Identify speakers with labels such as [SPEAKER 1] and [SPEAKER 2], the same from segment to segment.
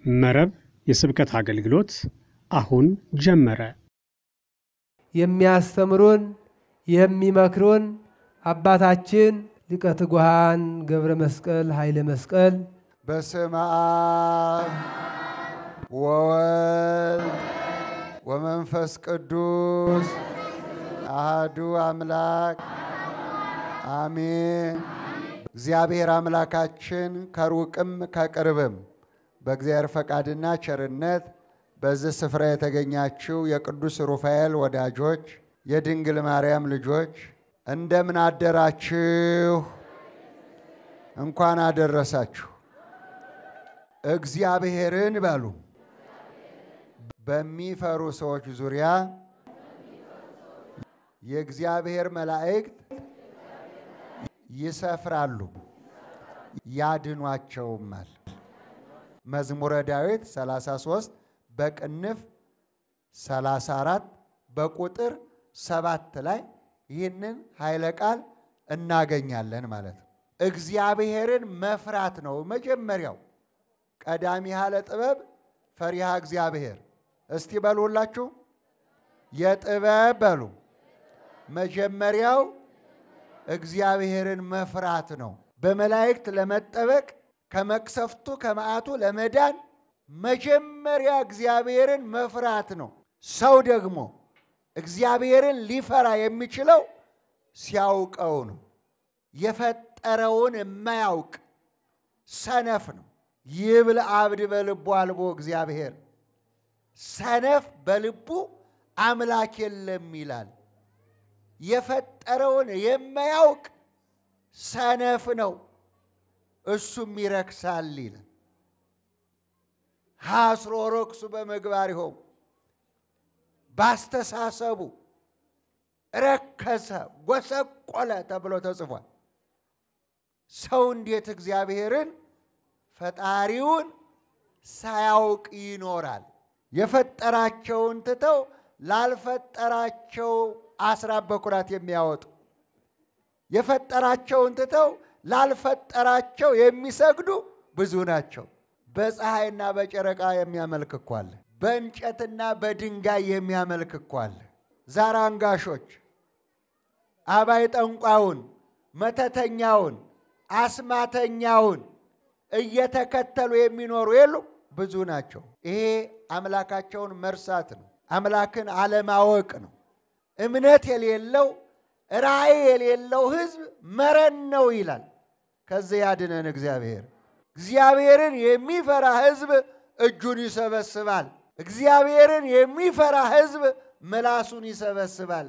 [SPEAKER 1] መረብ የስብከት አገልግሎት አሁን ጀመረ።
[SPEAKER 2] የሚያስተምሩን የሚመክሩን አባታችን ሊቀ ትጉሃን ገብረ መስቀል ኃይለ መስቀል
[SPEAKER 3] በስመ አብ ወወልድ ወመንፈስ ቅዱስ አህዱ አምላክ አሜን። እግዚአብሔር አምላካችን ከሩቅም ከቅርብም በእግዚአብሔር ፈቃድና ቸርነት በዚህ ስፍራ የተገኛችው የቅዱስ ሩፋኤል ወዳጆች፣ የድንግል ማርያም ልጆች እንደምን አደራችሁ? እንኳን አደረሳችሁ። እግዚአብሔርን በሉ በሚፈሩ ሰዎች ዙሪያ የእግዚአብሔር መላእክት ይሰፍራሉ ያድኗቸውማል። መዝሙረ ዳዊት 33 በቅንፍ 34 በቁጥር ሰባት ላይ ይህንን ኃይለ ቃል እናገኛለን ማለት ነው። እግዚአብሔርን መፍራት ነው መጀመሪያው። ቀዳሚ ያለ ጥበብ ፈሪሃ እግዚአብሔር። እስቲ በሉ ሁላችሁ የጥበብ በሉ መጀመሪያው እግዚአብሔርን መፍራት ነው። በመላእክት ለመጠበቅ ከመቅሰፍቱ ከመዓቱ ለመዳን መጀመሪያ እግዚአብሔርን መፍራት ነው። ሰው ደግሞ እግዚአብሔርን ሊፈራ የሚችለው ሲያውቀው ነው። የፈጠረውን የማያውቅ ሰነፍ ነው። ይብል አብድ በልቡ አልቦ እግዚአብሔር፣ ሰነፍ በልቡ አምላክ የለም ይላል። የፈጠረውን የማያውቅ ሰነፍ ነው፣ እሱም ይረክሳል ይላል። ሐስሮ ረክሱ በምግባሪሆሙ ባስተሳሰቡ ረከሰ ጎሰቆለ ተብሎ ተጽፏል። ሰው እንዴት እግዚአብሔርን ፈጣሪውን ሳያውቅ ይኖራል? የፈጠራቸውን ትተው ላልፈጠራቸው አስራት በኩራት የሚያወጡ የፈጠራቸውን ትተው ላልፈጠራቸው የሚሰግዱ ብዙ ናቸው። በፀሐይና በጨረቃ የሚያመልክ እኮ አለ። በእንጨትና በድንጋይ የሚያመልክ እኮ አለ። ዛር አንጋሾች አባይ ጠንቋውን፣ መተተኛውን፣ አስማተኛውን እየተከተሉ የሚኖሩ የሉ ብዙ ናቸው። ይሄ አምላካቸውን መርሳት ነው። አምላክን አለማወቅ ነው። እምነት የሌለው ራእይ የሌለው ሕዝብ መረን ነው ይላል። ከዚህ ያድነን እግዚአብሔር። እግዚአብሔርን የሚፈራ ሕዝብ እጁን ይሰበስባል። እግዚአብሔርን የሚፈራ ሕዝብ ምላሱን ይሰበስባል።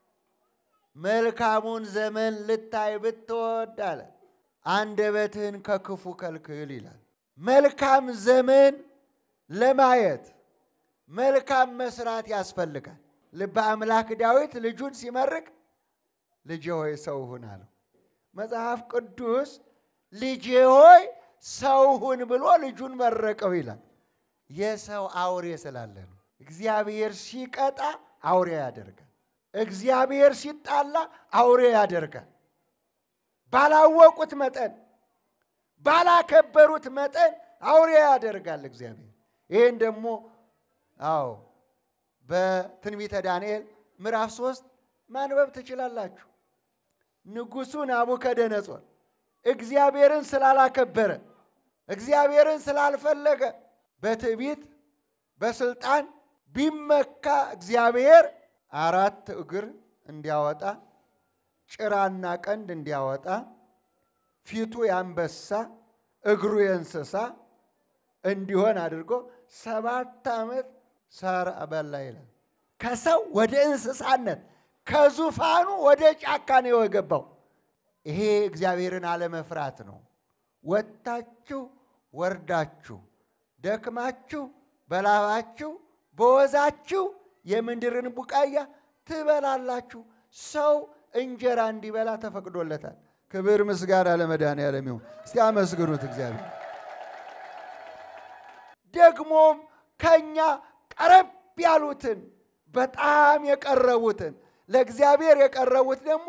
[SPEAKER 3] መልካሙን ዘመን ልታይ ብትወድ አለ አንደበትህን ከክፉ ከልክል ይላል። መልካም ዘመን ለማየት መልካም መስራት ያስፈልጋል። ልበ አምላክ ዳዊት ልጁን ሲመርቅ ልጄ ሆይ ሰው ሁን አለው። መጽሐፍ ቅዱስ ልጄ ሆይ ሰው ሁን ብሎ ልጁን መረቀው ይላል። የሰው አውሬ ስላለ ነው። እግዚአብሔር ሲቀጣ አውሬ ያደርጋል። እግዚአብሔር ሲጣላ አውሬ ያደርጋል። ባላወቁት መጠን ባላከበሩት መጠን አውሬ ያደርጋል እግዚአብሔር። ይህን ደግሞ አዎ በትንቢተ ዳንኤል ምዕራፍ ሶስት ማንበብ ትችላላችሁ። ንጉሡ ናቡከደነጾር እግዚአብሔርን ስላላከበረ እግዚአብሔርን ስላልፈለገ በትዕቢት በስልጣን ቢመካ እግዚአብሔር አራት እግር እንዲያወጣ ጭራና ቀንድ እንዲያወጣ ፊቱ የአንበሳ እግሩ የእንስሳ እንዲሆን አድርጎ ሰባት ዓመት ሳር በላ ይላል። ከሰው ወደ እንስሳነት ከዙፋኑ ወደ ጫካ ነው የገባው። ይሄ እግዚአብሔርን አለመፍራት ነው። ወጥታችሁ ወርዳችሁ ደክማችሁ በላባችሁ በወዛችሁ የምድርን ቡቃያ ትበላላችሁ። ሰው እንጀራ እንዲበላ ተፈቅዶለታል። ክብር ምስጋና ለመድኃኔዓለም ይሁን። እስቲ አመስግኑት እግዚአብሔር። ደግሞም ከኛ ቀረብ ያሉትን በጣም የቀረቡትን ለእግዚአብሔር የቀረቡት ደግሞ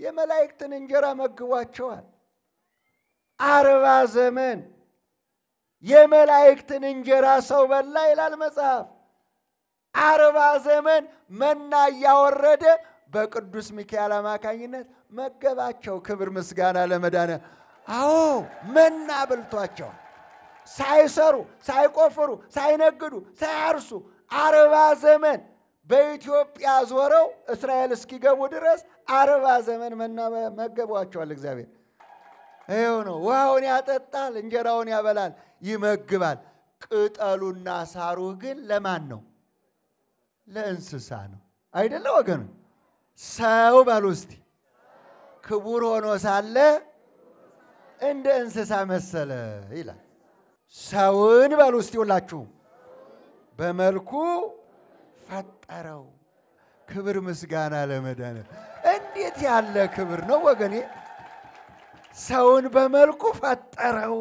[SPEAKER 3] የመላእክትን እንጀራ መግቧቸዋል። አርባ ዘመን የመላእክትን እንጀራ ሰው በላ ይላል መጽሐፍ። አርባ ዘመን መና እያወረደ በቅዱስ ሚካኤል አማካኝነት መገባቸው። ክብር ምስጋና ለመዳነ አዎ መና በልቷቸው ሳይሰሩ ሳይቆፍሩ ሳይነግዱ ሳያርሱ አርባ ዘመን በኢትዮጵያ ዞረው እስራኤል እስኪገቡ ድረስ አርባ ዘመን መና መገቧቸዋል። እግዚአብሔር ይኸው ነው። ውሃውን ያጠጣል፣ እንጀራውን ያበላል፣ ይመግባል። ቅጠሉና ሳሩ ግን ለማን ነው? ለእንስሳ ነው አይደለ ወገኑ? ሰው በሉ እስቲ ክቡር ሆኖ ሳለ እንደ እንስሳ መሰለ ይላል። ሰውን በሉ እስቲ ሁላችሁም በመልኩ ፈጠረው። ክብር ምስጋና ለመዳነ እንዴት ያለ ክብር ነው ወገኔ! ሰውን በመልኩ ፈጠረው።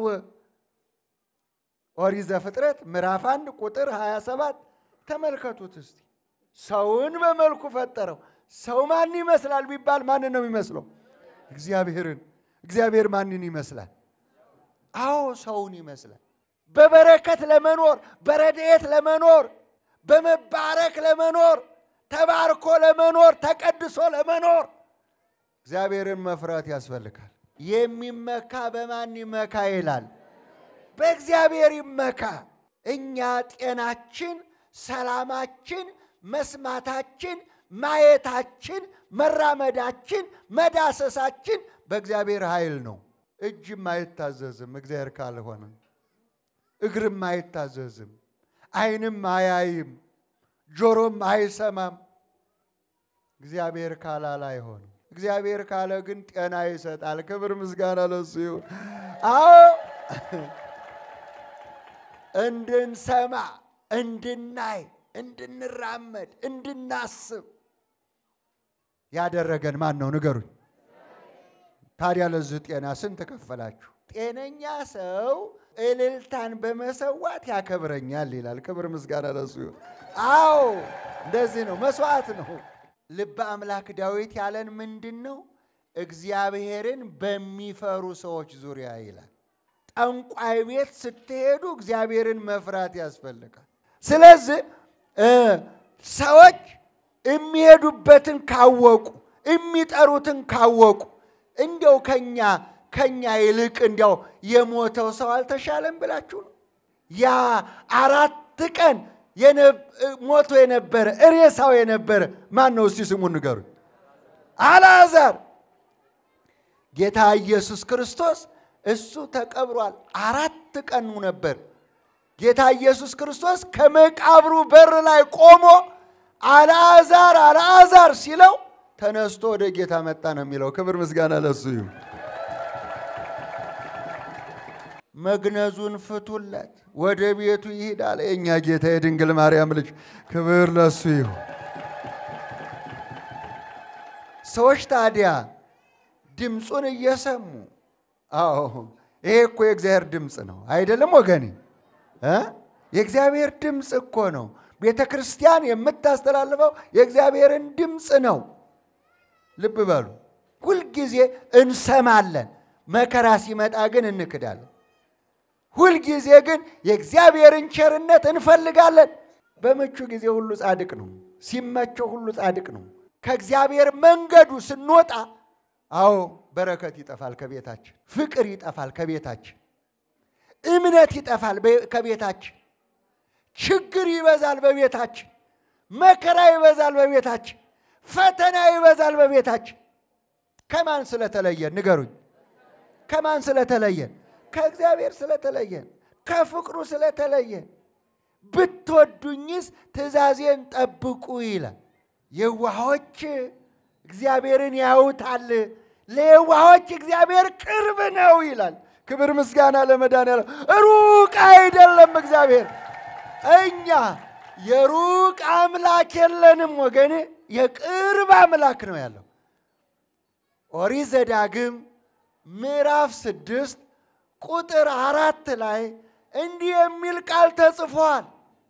[SPEAKER 3] ኦሪት ዘፍጥረት ምዕራፍ አንድ ቁጥር 27 ተመልከቱት እስቲ። ሰውን በመልኩ ፈጠረው። ሰው ማን ይመስላል ቢባል ማንን ነው የሚመስለው? እግዚአብሔርን። እግዚአብሔር ማንን ይመስላል? አዎ ሰውን ይመስላል። በበረከት ለመኖር በረድኤት ለመኖር በመባረክ ለመኖር ተባርኮ ለመኖር ተቀድሶ ለመኖር እግዚአብሔርን መፍራት ያስፈልጋል። የሚመካ በማን ይመካ ይላል? በእግዚአብሔር ይመካ። እኛ ጤናችን፣ ሰላማችን፣ መስማታችን፣ ማየታችን፣ መራመዳችን፣ መዳሰሳችን በእግዚአብሔር ኃይል ነው። እጅም አይታዘዝም እግዚአብሔር ካልሆነ፣ እግርም አይታዘዝም፣ ዓይንም አያይም፣ ጆሮም አይሰማም። እግዚአብሔር ካላለ አይሆንም። እግዚአብሔር ካለ ግን ጤና ይሰጣል። ክብር ምስጋና ለሱ ይሁን። አዎ እንድንሰማ፣ እንድናይ፣ እንድንራመድ፣ እንድናስብ ያደረገን ማን ነው? ንገሩኝ። ታዲያ ለዚህ ጤና ስንት ከፈላችሁ? ጤነኛ ሰው እልልታን በመሰዋት ያከብረኛል ይላል። ክብር ምስጋና ለሱ ይሁን። አዎ እንደዚህ ነው፣ መስዋዕት ነው። ልበ አምላክ ዳዊት ያለን ምንድን ነው? እግዚአብሔርን በሚፈሩ ሰዎች ዙሪያ ይላል። ጠንቋይ ቤት ስትሄዱ እግዚአብሔርን መፍራት ያስፈልጋል። ስለዚህ ሰዎች የሚሄዱበትን ካወቁ የሚጠሩትን ካወቁ እንዲያው ከኛ ከኛ ይልቅ እንዲያው የሞተው ሰው አልተሻለም ብላችሁ ነው? ያ አራት ቀን ሞቶ የነበረ ሬሳው የነበረ ማን ነው? እስቲ ስሙን ንገሩኝ። አልዓዛር ጌታ ኢየሱስ ክርስቶስ እሱ ተቀብሯል። አራት ቀኑ ነበር። ጌታ ኢየሱስ ክርስቶስ ከመቃብሩ በር ላይ ቆሞ አልዓዛር አልዓዛር ሲለው ተነስቶ ወደ ጌታ መጣ ነው የሚለው። ክብር ምስጋና ለሱ ይሁን። መግነዙን ፍቱለት፣ ወደ ቤቱ ይሂድ አለ የእኛ ጌታ የድንግል ማርያም ልጅ። ክብር ለሱ ይሁን። ሰዎች ታዲያ ድምፁን እየሰሙ አዎ ይሄ እኮ የእግዚአብሔር ድምፅ ነው አይደለም ወገኔ እ የእግዚአብሔር ድምፅ እኮ ነው። ቤተ ክርስቲያን የምታስተላልፈው የእግዚአብሔርን ድምፅ ነው። ልብ በሉ። ሁልጊዜ እንሰማለን፣ መከራ ሲመጣ ግን እንክዳለን። ሁልጊዜ ግን የእግዚአብሔርን ቸርነት እንፈልጋለን። በምቹ ጊዜ ሁሉ ጻድቅ ነው፣ ሲመቸው ሁሉ ጻድቅ ነው። ከእግዚአብሔር መንገዱ ስንወጣ አዎ በረከት ይጠፋል ከቤታችን፣ ፍቅር ይጠፋል ከቤታችን፣ እምነት ይጠፋል ከቤታችን፣ ችግር ይበዛል በቤታችን፣ መከራ ይበዛል በቤታችን፣ ፈተና ይበዛል በቤታችን። ከማን ስለተለየን ንገሩኝ? ከማን ስለተለየን? ከእግዚአብሔር ስለተለየን፣ ከፍቅሩ ስለተለየን። ብትወዱኝስ ትእዛዜን ጠብቁ ይላል። የዋሆች እግዚአብሔርን ያዩታል፣ ለየዋሆች እግዚአብሔር ቅርብ ነው ይላል። ክብር ምስጋና ለመድኃኒዓለም። ሩቅ አይደለም እግዚአብሔር። እኛ የሩቅ አምላክ የለንም ወገኔ፣ የቅርብ አምላክ ነው ያለው። ኦሪት ዘዳግም ምዕራፍ ስድስት ቁጥር አራት ላይ እንዲህ የሚል ቃል ተጽፏል።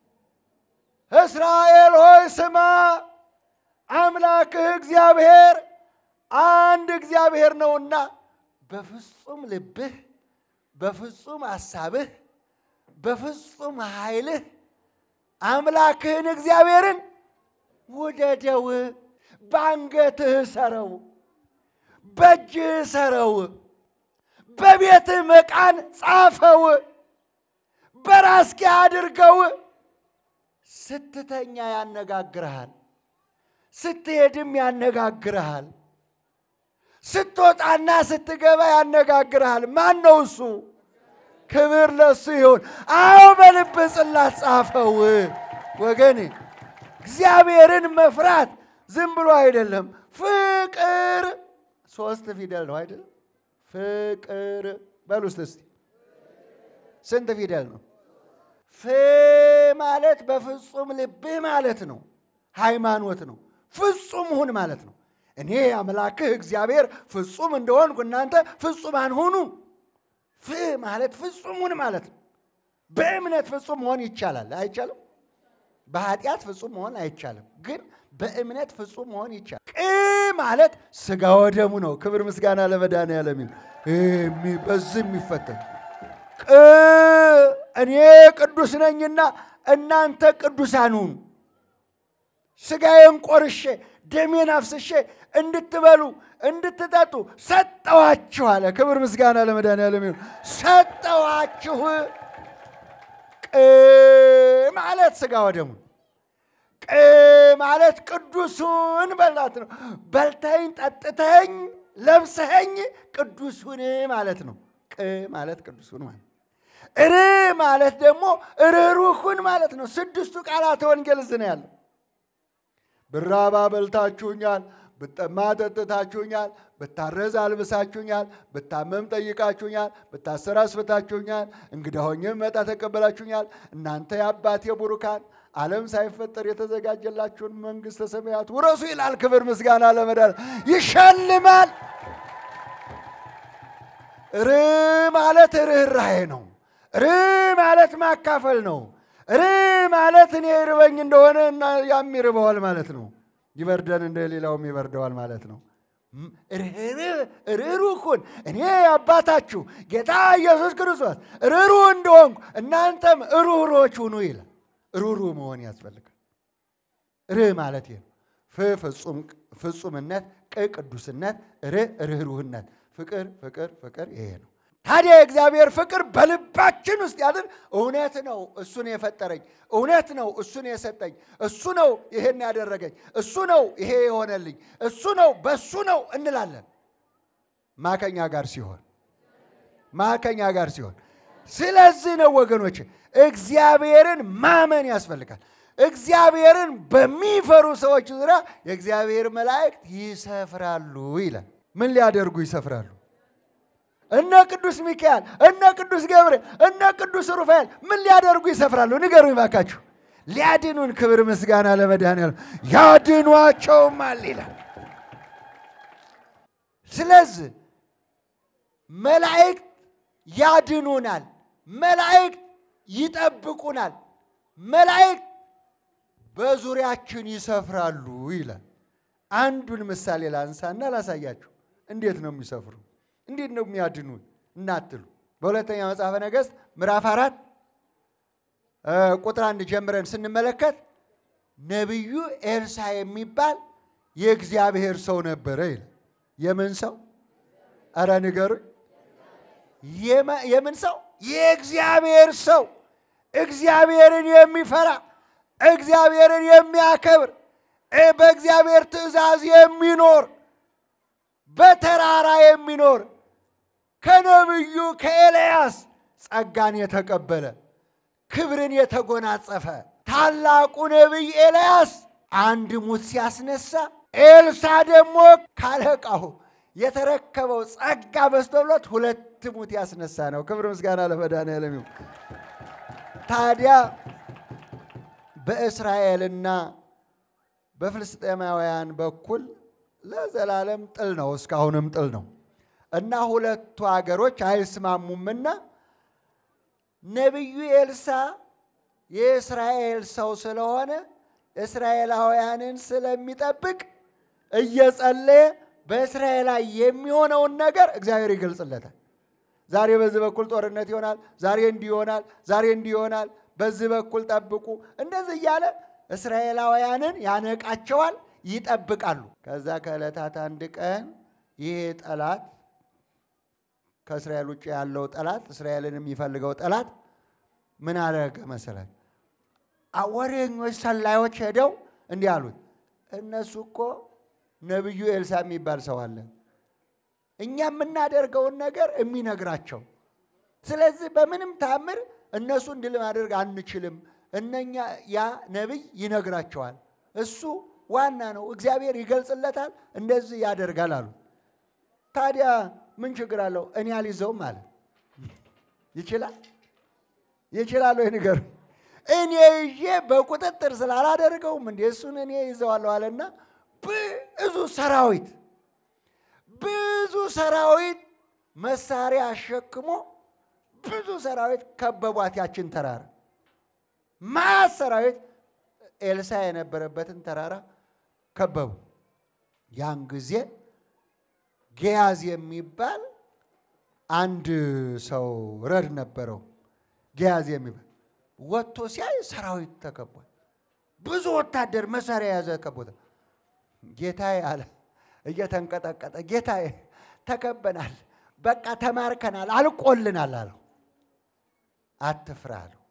[SPEAKER 3] እስራኤል ሆይ ስማ አምላክህ እግዚአብሔር አንድ እግዚአብሔር ነውና በፍጹም ልብህ፣ በፍጹም ሐሳብህ፣ በፍጹም ኃይልህ አምላክህን እግዚአብሔርን ውደደው፣ በአንገትህ ሰረው፣ በእጅህ ሰረው፣ በቤትህ መቃን ጻፈው፣ በራስጌ አድርገው። ስትተኛ ያነጋግርሃል፣ ስትሄድም ያነጋግርሃል፣ ስትወጣና ስትገባ ያነጋግርሃል። ማን ነው እሱ? ክብር ለሱ ይሁን። አዎ በልብ ጽላት ጻፈው። ወገኔ እግዚአብሔርን መፍራት ዝም ብሎ አይደለም። ፍቅር ሶስት ፊደል ነው አይደለም? ፍቅር በሉ ውስጥ እስቲ ስንት ፊደል ነው? ፍ ማለት በፍጹም ልብህ ማለት ነው። ሃይማኖት ነው። ፍጹም ሁን ማለት ነው። እኔ አምላክህ እግዚአብሔር ፍጹም እንደሆንኩ እናንተ ፍጹማን ሁኑ። ፍ ማለት ፍጹም ሁን ማለት ነው። በእምነት ፍጹም መሆን ይቻላል አይቻልም? በኃጢአት ፍጹም መሆን አይቻልም፣ ግን በእምነት ፍጹም መሆን ይቻላል። ቅ ማለት ስጋ ወደሙ ነው። ክብር ምስጋና ለመድኃኔዓለም ይሁን። በዚህ የሚፈተን ቅ እኔ ቅዱስ ነኝና እናንተ ቅዱሳን ሁኑ። ስጋዬን ቆርሼ ደሜን አፍስሼ እንድትበሉ እንድትጠጡ ሰጠዋችሁ አለ። ክብር ምስጋና ለመድኃኔዓለም ይሁን። ሰጠዋችሁ። ቅ ማለት ስጋ ወደሙ፣ ቅ ማለት ቅዱሱን በላት ነው። በልተኝ ጠጥተኝ ለብሰኸኝ ቅዱሱን ማለት ነው። ቅ ማለት ቅዱሱን ማለት ር ማለት ደግሞ ርኅሩሁን ማለት ነው። ስድስቱ ቃላተ ወንጌል እዚህ ነው ያለው። ብራባ በልታችሁኛል፣ ብጠማ ጠጥታችሁኛል፣ ብታረዝ አልብሳችሁኛል፣ ብታመም ጠይቃችሁኛል፣ ብታሰር አስፈታችሁኛል፣ እንግዳ ሆኜ መጣ ተቀበላችሁኛል። እናንተ የአባቴ ቡሩካን ዓለም ሳይፈጠር የተዘጋጀላችሁን መንግሥተ ሰማያት ውረሱ ይላል። ክብር ምስጋና ለመዳን ይሸልማል። ር ማለት ርኅራሄ ነው። ር ማለት ማካፈል ነው። ር ማለት እኔ ይርበኝ እንደሆነ እና ያም ይርበዋል ማለት ነው። ይበርደን እንደ ሌላውም ይበርደዋል ማለት ነው። ርኅሩህ እኔ አባታችሁ ጌታ ኢየሱስ ክርስቶስ ርኅሩህ እንደሆንኩ እናንተም ርኅሩሆች ሁኑ ይላል። ርኅሩህ መሆን ያስፈልጋል። ርህ ማለት ይህ ነው። ፍ ፍጹምነት፣ ቅ ቅዱስነት፣ ር ርኅሩህነት። ፍቅር ፍቅር ፍቅር ይሄ ነው። ታዲያ የእግዚአብሔር ፍቅር በልባችን ውስጥ ያድር። እውነት ነው እሱን የፈጠረኝ፣ እውነት ነው እሱን የሰጠኝ፣ እሱ ነው ይሄን ያደረገኝ፣ እሱ ነው ይሄ የሆነልኝ፣ እሱ ነው በሱ ነው እንላለን። ማከኛ ጋር ሲሆን ማከኛ ጋር ሲሆን። ስለዚህ ነው ወገኖች እግዚአብሔርን ማመን ያስፈልጋል። እግዚአብሔርን በሚፈሩ ሰዎች ዙሪያ የእግዚአብሔር መላእክት ይሰፍራሉ ይላል። ምን ሊያደርጉ ይሰፍራሉ? እነ ቅዱስ ሚካኤል እነ ቅዱስ ገብርኤል እነ ቅዱስ ሩፋኤል ምን ሊያደርጉ ይሰፍራሉ? ንገሩኝ ባካችሁ። ሊያድኑን። ክብር ምስጋና ለመድኃኔዓለም። ያድኗቸውማል ይላል። ስለዚህ መላእክት ያድኑናል፣ መላእክት ይጠብቁናል፣ መላእክት በዙሪያችን ይሰፍራሉ ይላል። አንዱን ምሳሌ ላንሳና ላሳያችሁ። እንዴት ነው የሚሰፍሩ እንዴት ነው የሚያድኑን እናትሉ። በሁለተኛ መጽሐፈ ነገሥት ምዕራፍ አራት ቁጥር አንድ ጀምረን ስንመለከት ነቢዩ ኤልሳ የሚባል የእግዚአብሔር ሰው ነበረ ይላል። የምን ሰው? ኧረ ንገሩኝ። የምን ሰው? የእግዚአብሔር ሰው፣ እግዚአብሔርን የሚፈራ እግዚአብሔርን የሚያከብር በእግዚአብሔር ትእዛዝ የሚኖር በተራራ የሚኖር ከነቢዩ ከኤልያስ ጸጋን የተቀበለ ክብርን የተጎናጸፈ ታላቁ ነቢይ ኤልያስ አንድ ሙት ሲያስነሳ፣ ኤልሳ ደግሞ ካለቃው የተረከበው ጸጋ በዝቶለት ሁለት ሙት ያስነሳ ነው። ክብር ምስጋና ለመድኃኔዓለም ይሁን። ታዲያ በእስራኤልና በፍልስጤማውያን በኩል ለዘላለም ጥል ነው፣ እስካሁንም ጥል ነው እና ሁለቱ አገሮች አይስማሙምና ነቢዩ ኤልሳ የእስራኤል ሰው ስለሆነ እስራኤላውያንን ስለሚጠብቅ እየጸለየ በእስራኤል ላይ የሚሆነውን ነገር እግዚአብሔር ይገልጽለታል። ዛሬ በዚህ በኩል ጦርነት ይሆናል፣ ዛሬ እንዲህ ይሆናል፣ ዛሬ እንዲህ ይሆናል፣ በዚህ በኩል ጠብቁ። እንደዚህ እያለ እስራኤላውያንን ያነቃቸዋል፣ ይጠብቃሉ። ከዛ ከዕለታት አንድ ቀን ይሄ ጠላት ከእስራኤል ውጭ ያለው ጠላት እስራኤልን የሚፈልገው ጠላት ምን አደረገ መሰላል? ወሬኞች ሰላዮች ሄደው እንዲህ አሉት፣ እነሱ እኮ ነቢዩ ኤልሳ የሚባል ሰው አለ እኛ የምናደርገውን ነገር የሚነግራቸው። ስለዚህ በምንም ታምር እነሱን ድል ማድረግ አንችልም። እነኛ ያ ነቢይ ይነግራቸዋል። እሱ ዋና ነው፣ እግዚአብሔር ይገልጽለታል፣ እንደዚህ ያደርጋል አሉ። ታዲያ ምን ችግር አለው? እኔ አልይዘውም አለ። ይችላል ይችላል ወይ ንገሩ። እኔ ይዤ በቁጥጥር ስላላደርገውም እንዴ እሱን እኔ ይዘዋለሁ አለና ብዙ ሰራዊት ብዙ ሰራዊት መሳሪያ አሸክሞ ብዙ ሰራዊት ከበቧት ያችን ተራራ። ማት ሰራዊት ኤልሳ የነበረበትን ተራራ ከበቡ። ያን ጊዜ ጌያዝ የሚባል አንድ ሰው ረድ ነበረው። ጌያዝ የሚባል ወጥቶ ሲያይ ሰራዊት ተከቧል። ብዙ ወታደር መሳሪያ የያዘ ከቦታ ጌታዬ አለ እየተንቀጠቀጠ ጌታዬ ተከበናል፣ በቃ ተማርከናል፣ አልቆልናል አለው። አትፍራ አለው።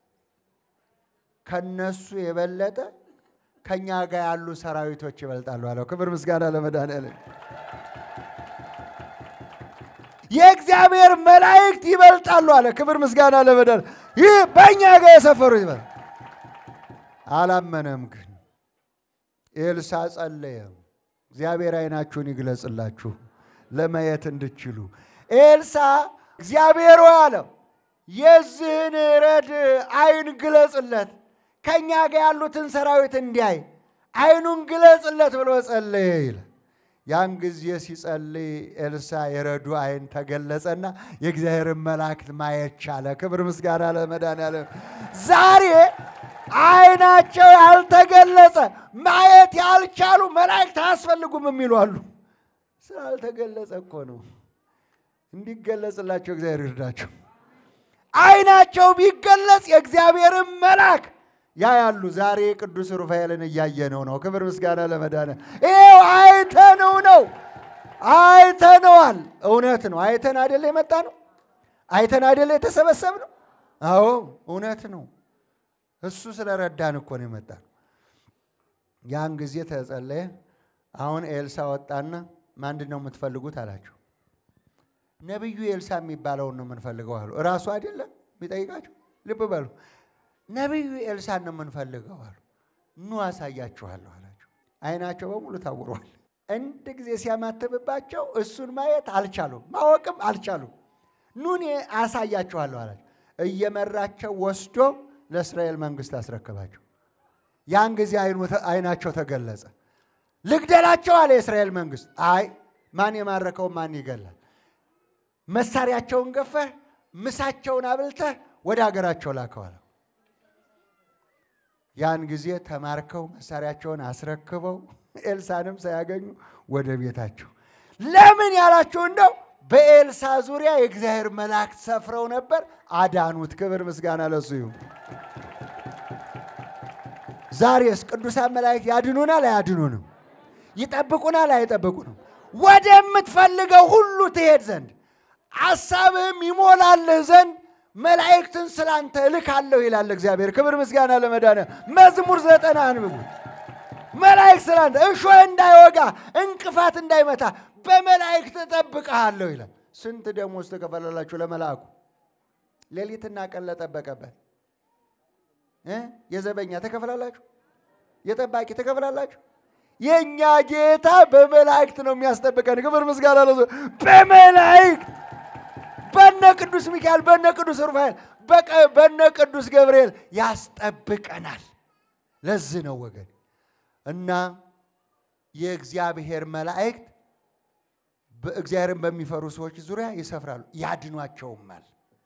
[SPEAKER 3] ከነሱ የበለጠ ከኛ ጋር ያሉ ሰራዊቶች ይበልጣሉ አለው። ክብር ምስጋና ለመድኃኒዓለም። የእግዚአብሔር መላእክት ይበልጣሉ አለ። ክብር ምስጋና ለመድኃኒዓለም። ይህ በእኛ ጋር የሰፈሩ ይበል። አላመነም ግን ኤልሳ ጸለየ። እግዚአብሔር ዓይናችሁን ይግለጽላችሁ ለማየት እንድችሉ። ኤልሳ እግዚአብሔር ሆይ አለው የዚህን ረድ ዓይን ግለጽለት፣ ከእኛ ጋር ያሉትን ሰራዊት እንዲያይ ዓይኑን ግለጽለት ብሎ ጸለየ ይላል። ያን ጊዜ ሲጸልይ ኤልሳ የረዱ ዓይን ተገለጸና የእግዚአብሔርን መላእክት ማየት ቻለ። ክብር ምስጋና ለመድኃኒዓለም። ዛሬ ዓይናቸው ያልተገለጸ ማየት ያልቻሉ መላእክት አያስፈልጉም የሚሉ አሉ። ስላልተገለጸ እኮ ነው። እንዲገለጽላቸው እግዚአብሔር ይርዳቸው። ዓይናቸው ቢገለጽ የእግዚአብሔርን መልአክ ያያሉ። ዛሬ ቅዱስ ሩፋኤልን እያየነው ነው። ክብር ምስጋና ለመድኃኒዓለም። ይኸው አይተነው ነው አይተነዋል። እውነት ነው። አይተን አይደለ የመጣ ነው። አይተን አይደለ የተሰበሰብ ነው። አዎ እውነት ነው። እሱ ስለረዳን እኮ ነው የመጣ ነው። ያን ጊዜ ተጸለየ። አሁን ኤልሳ ወጣና ምንድን ነው የምትፈልጉት አላቸው። ነቢዩ ኤልሳ የሚባለውን ነው የምንፈልገው አሉ። እራሱ አይደለም የሚጠይቃቸው። ልብ በሉ ነቢዩ ኤልሳን ነው የምንፈልገው አሉ። ኑ አሳያችኋለሁ አላቸው። አይናቸው በሙሉ ታውሯል። አንድ ጊዜ ሲያማትብባቸው እሱን ማየት አልቻሉም፣ ማወቅም አልቻሉም። ኑኔ አሳያችኋለሁ አላቸው። እየመራቸው ወስዶ ለእስራኤል መንግስት አስረከባቸው። ያን ጊዜ አይናቸው ተገለጸ። ልግደላቸው አለ የእስራኤል መንግስት። አይ ማን የማረከውን ማን ይገላል? መሳሪያቸውን ገፈህ ምሳቸውን አብልተህ ወደ ሀገራቸው ላከዋል። ያን ጊዜ ተማርከው መሳሪያቸውን አስረክበው ኤልሳንም ሳያገኙ ወደ ቤታቸው። ለምን ያላችሁ እንደው በኤልሳ ዙሪያ የእግዚአብሔር መላእክት ሰፍረው ነበር፣ አዳኑት። ክብር ምስጋና ለሱ ይሁን። ዛሬስ ቅዱሳን መላእክት ያድኑናል አያድኑንም? ይጠብቁናል አይጠብቁንም? ወደምትፈልገው ሁሉ ትሄድ ዘንድ ሐሳብህም ይሞላልህ ዘንድ መላእክትን ስላንተ እልካለሁ ይላል እግዚአብሔር። ክብር ምስጋና ለመድኃኒዓለም። መዝሙር ዘጠና አንብቡ። መላእክት ስላንተ እሾህ እንዳይወጋ እንቅፋት እንዳይመታ በመላእክት እጠብቅሃለሁ ይላል። ስንት ደሞዝ ትከፈላላችሁ ለመልአኩ? ሌሊትና ቀን ለጠበቀበት እ የዘበኛ ትከፍላላችሁ? የጠባቂ ትከፍላላችሁ? የእኛ ጌታ በመላእክት ነው የሚያስጠብቀን። ክብር ምስጋና ለሱ በመላእክት በነ ቅዱስ ሚካኤል በነ ቅዱስ ሩፋኤል በነ ቅዱስ ገብርኤል ያስጠብቀናል። ለዚህ ነው ወገን እና የእግዚአብሔር መላእክት በእግዚአብሔርን በሚፈሩ ሰዎች ዙሪያ ይሰፍራሉ፣ ያድኗቸውማል።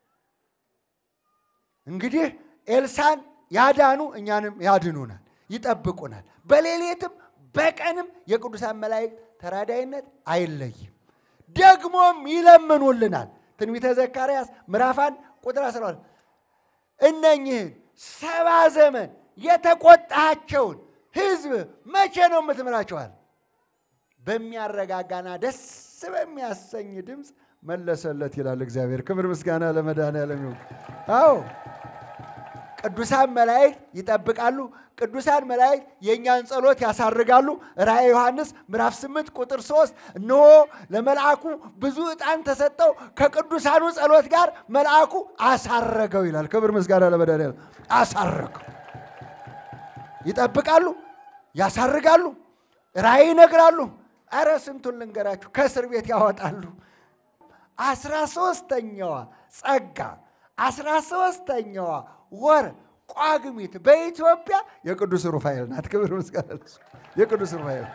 [SPEAKER 3] እንግዲህ ኤልሳን ያዳኑ እኛንም ያድኑናል፣ ይጠብቁናል። በሌሊትም በቀንም የቅዱሳን መላእክት ተራዳይነት አይለይም። ደግሞም ይለምኑልናል። ትንቢተ ዘካርያስ ምዕራፍ አንድ ቁጥር 12 እነኝህን ሰባ ዘመን የተቆጣቸውን ሕዝብ መቼ ነው የምትምራቸዋል? በሚያረጋጋና ደስ በሚያሰኝ ድምፅ መለሰለት ይላል እግዚአብሔር። ክብር ምስጋና ለመድኃኔዓለም ይሁን። አዎ ቅዱሳን መላእክት ይጠብቃሉ። ቅዱሳን መላእክት የእኛን ጸሎት ያሳርጋሉ። ራእየ ዮሐንስ ምዕራፍ 8 ቁጥር 3 እነሆ ለመልአኩ ብዙ ዕጣን ተሰጠው ከቅዱሳኑ ጸሎት ጋር መልአኩ አሳረገው ይላል። ክብር ምስጋና ለመድኃኔዓለም። አሳረገው። ይጠብቃሉ፣ ያሳርጋሉ፣ ራእይ ይነግራሉ። አረ ስንቱን ልንገራችሁ፣ ከእስር ቤት ያወጣሉ። አስራ ሶስተኛዋ ጸጋ አስራ ሶስተኛዋ ወር ቋግሚት በኢትዮጵያ የቅዱስ ሩፋኤል ናት። ክብር ምስጋና ለእሱ። የቅዱስ ሩፋኤል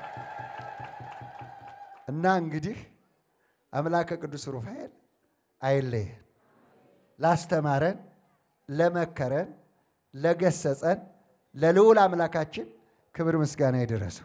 [SPEAKER 3] እና እንግዲህ አምላከ ቅዱስ ሩፋኤል አይለየን። ላስተማረን፣ ለመከረን፣ ለገሰጸን ለልዑል አምላካችን ክብር ምስጋና ይድረሰው።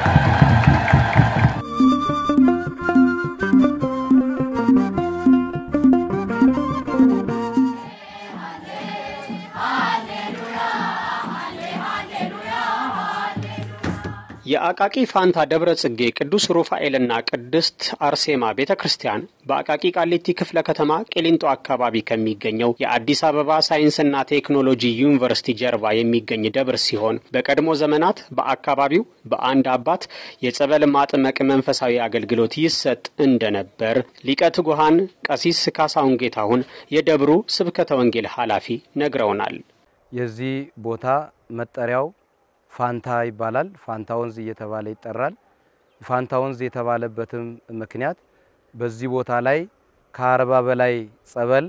[SPEAKER 1] የአቃቂ ፋንታ ደብረ ጽጌ ቅዱስ ሩፋኤልና ቅድስት አርሴማ ቤተ ክርስቲያን በአቃቂ ቃሊቲ ክፍለ ከተማ ቄሊንጦ አካባቢ ከሚገኘው የአዲስ አበባ ሳይንስና ቴክኖሎጂ ዩኒቨርሲቲ ጀርባ የሚገኝ ደብር ሲሆን በቀድሞ ዘመናት በአካባቢው በአንድ አባት የጸበል ማጥመቅ መንፈሳዊ አገልግሎት ይሰጥ እንደነበር ሊቀ ትጉሃን ቀሲስ ካሳሁን ጌታሁን የደብሩ ስብከተ ወንጌል ኃላፊ ነግረውናል።
[SPEAKER 4] የዚህ ቦታ መጠሪያው ፋንታ ይባላል። ፋንታ ወንዝ እየተባለ ይጠራል። ፋንታ ወንዝ የተባለበትም ምክንያት በዚህ ቦታ ላይ ከአርባ በላይ ጸበል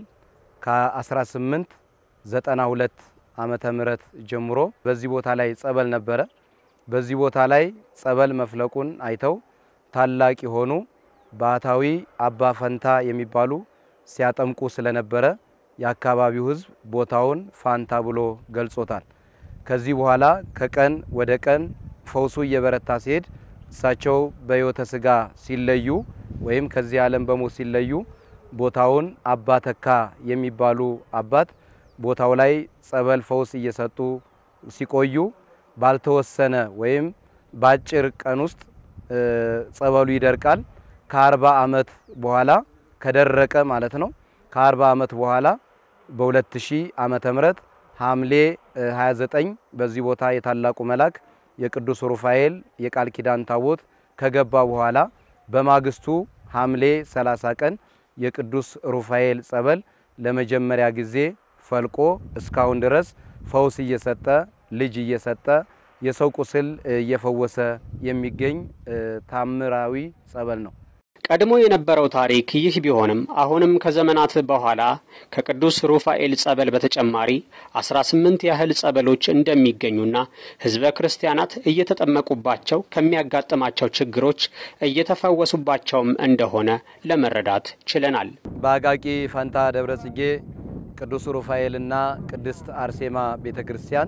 [SPEAKER 4] ከ1892 ዓመተ ምህረት ጀምሮ በዚህ ቦታ ላይ ጸበል ነበረ። በዚህ ቦታ ላይ ጸበል መፍለቁን አይተው ታላቅ የሆኑ ባህታዊ አባ ፈንታ የሚባሉ ሲያጠምቁ ስለነበረ የአካባቢው ሕዝብ ቦታውን ፋንታ ብሎ ገልጾታል። ከዚህ በኋላ ከቀን ወደ ቀን ፈውሱ እየበረታ ሲሄድ እሳቸው በሕይወተ ሥጋ ሲለዩ ወይም ከዚህ ዓለም በሞት ሲለዩ ቦታውን አባ ተካ የሚባሉ አባት ቦታው ላይ ጸበል ፈውስ እየሰጡ ሲቆዩ ባልተወሰነ ወይም በአጭር ቀን ውስጥ ጸበሉ ይደርቃል። ከአርባ ዓመት በኋላ ከደረቀ ማለት ነው። ከአርባ ዓመት በኋላ በ2000 ዓመተ ምህረት ሐምሌ 29 በዚህ ቦታ የታላቁ መልአክ የቅዱስ ሩፋኤል የቃል ኪዳን ታቦት ከገባ በኋላ በማግስቱ ሐምሌ 30 ቀን የቅዱስ ሩፋኤል ጸበል ለመጀመሪያ ጊዜ ፈልቆ እስካሁን ድረስ ፈውስ እየሰጠ ልጅ እየሰጠ የሰው ቁስል እየፈወሰ የሚገኝ ታምራዊ ጸበል ነው።
[SPEAKER 1] ቀድሞ የነበረው ታሪክ ይህ ቢሆንም አሁንም ከዘመናት በኋላ ከቅዱስ ሩፋኤል ጸበል በተጨማሪ አስራ ስምንት ያህል ጸበሎች እንደሚገኙና ሕዝበ ክርስቲያናት እየተጠመቁባቸው ከሚያጋጥማቸው ችግሮች እየተፈወሱባቸውም እንደሆነ ለመረዳት ችለናል።
[SPEAKER 4] በአቃቂ ፈንታ ደብረ ጽጌ ቅዱስ ሩፋኤልና ቅድስት አርሴማ ቤተ ክርስቲያን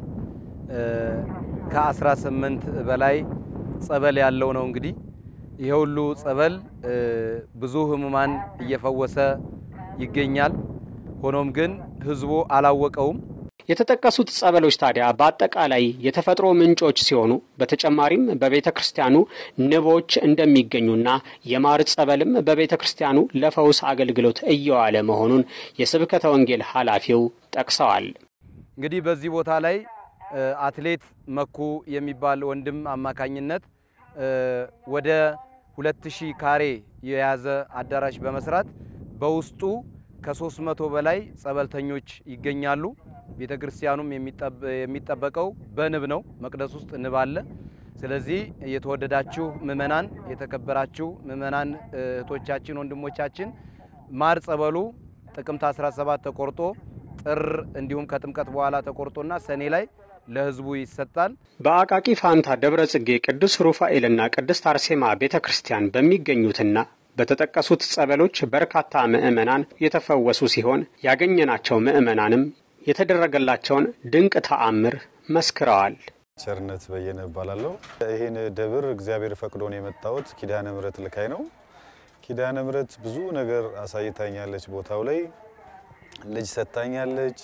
[SPEAKER 4] ከ18 በላይ ጸበል ያለው ነው እንግዲህ ይሄ ሁሉ ጸበል ብዙ ህሙማን እየፈወሰ ይገኛል። ሆኖም ግን ህዝቡ አላወቀውም።
[SPEAKER 1] የተጠቀሱት ጸበሎች ታዲያ በአጠቃላይ የተፈጥሮ ምንጮች ሲሆኑ በተጨማሪም በቤተ ክርስቲያኑ ንቦች እንደሚገኙና የማር ጸበልም በቤተ ክርስቲያኑ ለፈውስ አገልግሎት እየዋለ መሆኑን የስብከተ ወንጌል ኃላፊው ጠቅሰዋል።
[SPEAKER 4] እንግዲህ በዚህ ቦታ ላይ አትሌት መኩ የሚባል ወንድም አማካኝነት ወደ 2000 ካሬ የያዘ አዳራሽ በመስራት በውስጡ ከ300 በላይ ጸበልተኞች ይገኛሉ። ቤተ ክርስቲያኑም የሚጠበቀው በንብ ነው። መቅደስ ውስጥ ንብ አለ። ስለዚህ የተወደዳችሁ ምእመናን፣ የተከበራችሁ ምእመናን እህቶቻችን፣ ወንድሞቻችን ማር ጸበሉ ጥቅምት 17 ተቆርጦ ጥር እንዲሁም ከጥምቀት በኋላ ተቆርጦና ሰኔ ላይ ለሕዝቡ ይሰጣል።
[SPEAKER 1] በአቃቂ ፋንታ ደብረ ጽጌ ቅዱስ ሩፋኤልና ቅድስት አርሴማ ቤተ ክርስቲያን በሚገኙትና በተጠቀሱት ጸበሎች በርካታ ምዕመናን የተፈወሱ ሲሆን ያገኘናቸው ምዕመናንም የተደረገላቸውን ድንቅ ተአምር መስክረዋል።
[SPEAKER 5] ቸርነት በየነ እባላለሁ። ይህን ደብር እግዚአብሔር ፈቅዶን የመጣሁት ኪዳነ ምሕረት ልካይ ነው። ኪዳነ ምሕረት ብዙ ነገር አሳይታኛለች። ቦታው ላይ ልጅ ሰጥታኛለች።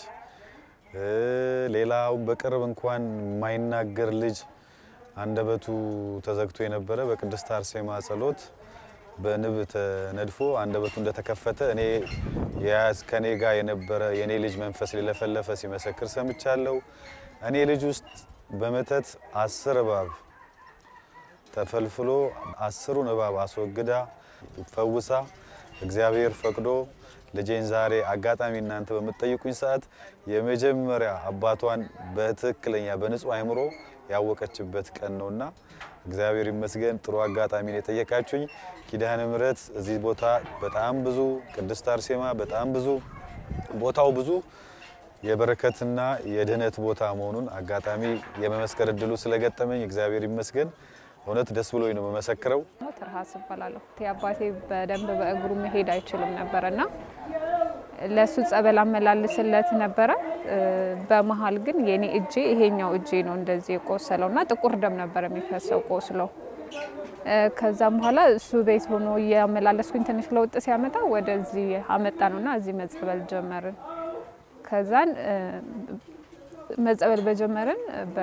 [SPEAKER 5] ሌላው በቅርብ እንኳን የማይናገር ልጅ አንደበቱ ተዘግቶ የነበረ በቅድስት አርሴማ ጸሎት በንብ ተነድፎ አንደበቱ እንደተከፈተ እኔ የያዝ ከኔ ጋር የነበረ የኔ ልጅ መንፈስ ሊለፈለፈ ሲመሰክር ሰምቻለሁ። እኔ ልጅ ውስጥ በመተት አስር እባብ ተፈልፍሎ አስሩን እባብ አስወግዳ ፈውሳ እግዚአብሔር ፈቅዶ ልጄን ዛሬ አጋጣሚ እናንተ በምትጠይቁኝ ሰዓት የመጀመሪያ አባቷን በትክክለኛ በንጹህ አይምሮ ያወቀችበት ቀን ነውና እግዚአብሔር ይመስገን። ጥሩ አጋጣሚ ነው የጠየቃችሁኝ። ኪዳነ ምሕረት እዚህ ቦታ በጣም ብዙ፣ ቅድስት አርሴማ በጣም ብዙ፣ ቦታው ብዙ የበረከትና የድህነት ቦታ መሆኑን አጋጣሚ የመመስከር እድሉ ስለገጠመኝ እግዚአብሔር ይመስገን። እውነት ደስ ብሎኝ ነው የምመሰክረው።
[SPEAKER 6] ትርሃስ እባላለሁ። አባቴ በደንብ በእግሩ መሄድ አይችልም ነበረ እና ለእሱ ጸበል አመላልስለት ነበረ። በመሀል ግን የኔ እጄ ይሄኛው እጄ ነው እንደዚህ የቆሰለው እና ጥቁር ደም ነበር የሚፈሰው ቆስለው። ከዛም በኋላ እሱ ቤት ሆኖ እያመላለስኩኝ ትንሽ ለውጥ ሲያመጣ ወደዚህ አመጣ ነው እና እዚህ መጸበል ጀመርን። ከዛን መጸበል በጀመርን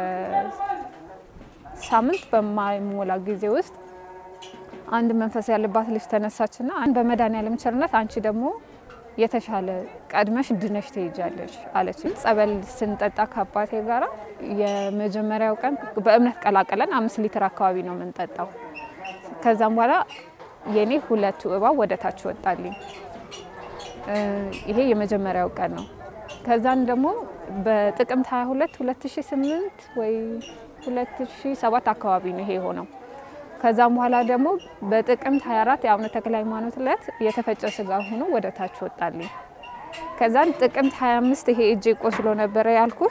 [SPEAKER 6] በሳምንት በማይሞላ ጊዜ ውስጥ አንድ መንፈስ ያለባት ልጅ ተነሳችና በመድኃኒዓለም ቸርነት አንቺ ደግሞ የተሻለ ቀድመሽ ድነሽ ትሄጃለሽ አለች። ጸበል ስንጠጣ ከአባቴ ጋራ የመጀመሪያው ቀን በእምነት ቀላቀለን አምስት ሊትር አካባቢ ነው የምንጠጣው። ከዛም በኋላ የኔ ሁለቱ እባብ ወደ ታች ወጣልኝ። ይሄ የመጀመሪያው ቀን ነው። ከዛን ደግሞ በጥቅምት 22 2008 ወይ 2007 አካባቢ ነው ይሄ የሆነው። ከዛም በኋላ ደግሞ በጥቅምት 24 የአቡነ ተክለ ሃይማኖት ዕለት የተፈጨ ስጋ ሆኖ ወደ ታች ወጣልኝ። ከዛን ጥቅምት 25 ይሄ እጄ ቆስሎ ነበረ ያልኩ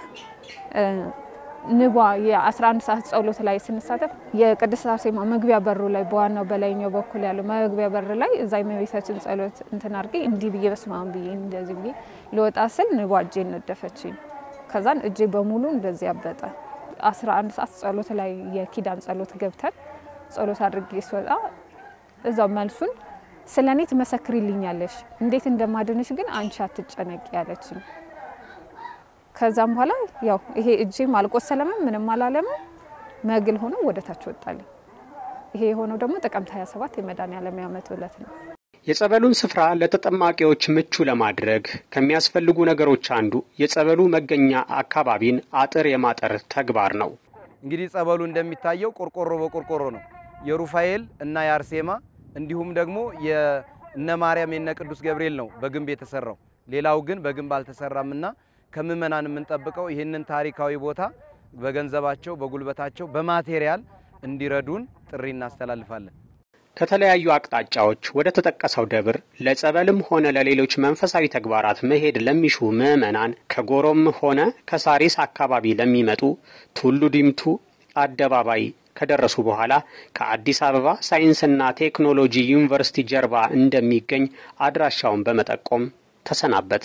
[SPEAKER 6] ንቧ የ11 ሰዓት ጸሎት ላይ ስንሳተፍ የቅድስት አርሴማ መግቢያ በሩ ላይ በዋናው በላይኛው በኩል ያለው መግቢያ በር ላይ እዛ የእመቤታችን ጸሎት እንትን አድርጌ እንዲህ ብዬ በስማም ብዬ እንደዚህ ብዬ ልወጣ ስል ንቧ እጄ ነደፈችኝ። ከዛን እጄ በሙሉ እንደዚህ ያበጠ 11 ሰዓት ጸሎት ላይ የኪዳን ጸሎት ገብተን ጸሎት አድርጌ ስወጣ እዛው መልሱን ስለ እኔ ትመሰክሪልኛለሽ፣ እንዴት እንደማድንሽ ግን አንቺ አትጨነቂ ያለችኝ። ከዛም በኋላ ያው ይሄ እጄም አልቆሰለምም ምንም አላለምም፣ መግል ሆኖ ወደ ታች ወጣልኝ። ይሄ የሆነው ደግሞ ጥቅምት 27 የመድኃኔዓለም ዓመት ዕለት ነው።
[SPEAKER 1] የጸበሉን ስፍራ ለተጠማቂዎች ምቹ ለማድረግ ከሚያስፈልጉ ነገሮች አንዱ የጸበሉ መገኛ አካባቢን አጥር የማጠር ተግባር ነው።
[SPEAKER 4] እንግዲህ ጸበሉ እንደሚታየው ቆርቆሮ በቆርቆሮ ነው። የሩፋኤል እና የአርሴማ እንዲሁም ደግሞ የእነ ማርያም የነ ቅዱስ ገብርኤል ነው በግንብ የተሰራው። ሌላው ግን በግንብ አልተሰራምና ከምእመናን የምንጠብቀው ይህንን ታሪካዊ ቦታ በገንዘባቸው፣ በጉልበታቸው፣ በማቴሪያል እንዲረዱን ጥሪ እናስተላልፋለን።
[SPEAKER 1] ከተለያዩ አቅጣጫዎች ወደ ተጠቀሰው ደብር ለጸበልም ሆነ ለሌሎች መንፈሳዊ ተግባራት መሄድ ለሚሹ ምዕመናን ከጎሮም ሆነ ከሳሪስ አካባቢ ለሚመጡ ቱሉ ዲምቱ አደባባይ ከደረሱ በኋላ ከአዲስ አበባ ሳይንስና ቴክኖሎጂ ዩኒቨርሲቲ ጀርባ እንደሚገኝ አድራሻውን በመጠቆም ተሰናበት።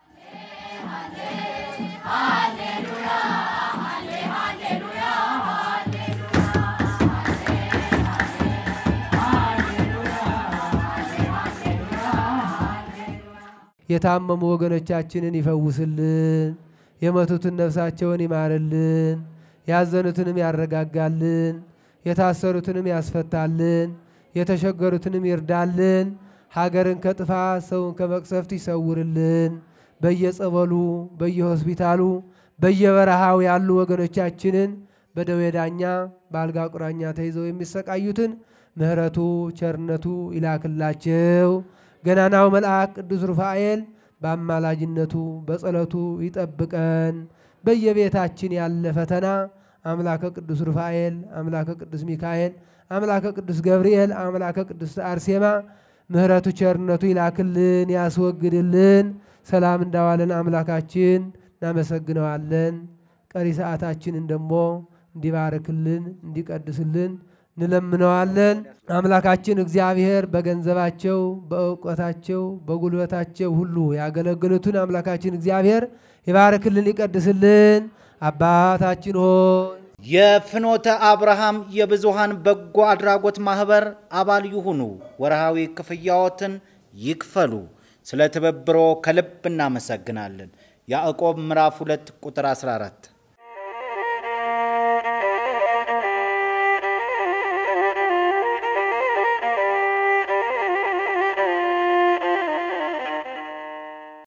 [SPEAKER 2] የታመሙ ወገኖቻችንን ይፈውስልን፣ የመቱትን ነፍሳቸውን ይማርልን፣ ያዘኑትንም ያረጋጋልን፣ የታሰሩትንም ያስፈታልን፣ የተሸገሩትንም ይርዳልን፣ ሀገርን ከጥፋት ሰውን ከመቅሰፍት ይሰውርልን። በየጸበሉ በየሆስፒታሉ በየበረሃው ያሉ ወገኖቻችንን በደዌ ዳኛ በአልጋ ቁራኛ ተይዘው የሚሰቃዩትን ምሕረቱ ቸርነቱ ይላክላቸው። ገናናው መልአክ ቅዱስ ሩፋኤል በአማላጅነቱ በጸሎቱ ይጠብቀን። በየቤታችን ያለ ፈተና አምላከ ቅዱስ ሩፋኤል፣ አምላከ ቅዱስ ሚካኤል፣ አምላከ ቅዱስ ገብርኤል፣ አምላከ ቅዱስ አርሴማ ምሕረቱ ቸርነቱ ይላክልን፣ ያስወግድልን። ሰላም እንዳዋለን አምላካችን እናመሰግነዋለን። ቀሪ ሰዓታችንን ደግሞ እንዲባርክልን እንዲቀድስልን እንለምነዋለን። አምላካችን እግዚአብሔር በገንዘባቸው፣ በእውቀታቸው፣ በጉልበታቸው ሁሉ ያገለግሉትን አምላካችን እግዚአብሔር ይባርክልን፣ ይቀድስልን። አባታችን ሆይ
[SPEAKER 7] የፍኖተ አብርሃም የብዙሃን በጎ አድራጎት ማህበር አባል ይሁኑ። ወርሃዊ ክፍያዎትን ይክፈሉ። ስለ ትብብሮ ከልብ እናመሰግናለን። ያዕቆብ ምዕራፍ 2 ቁጥር 14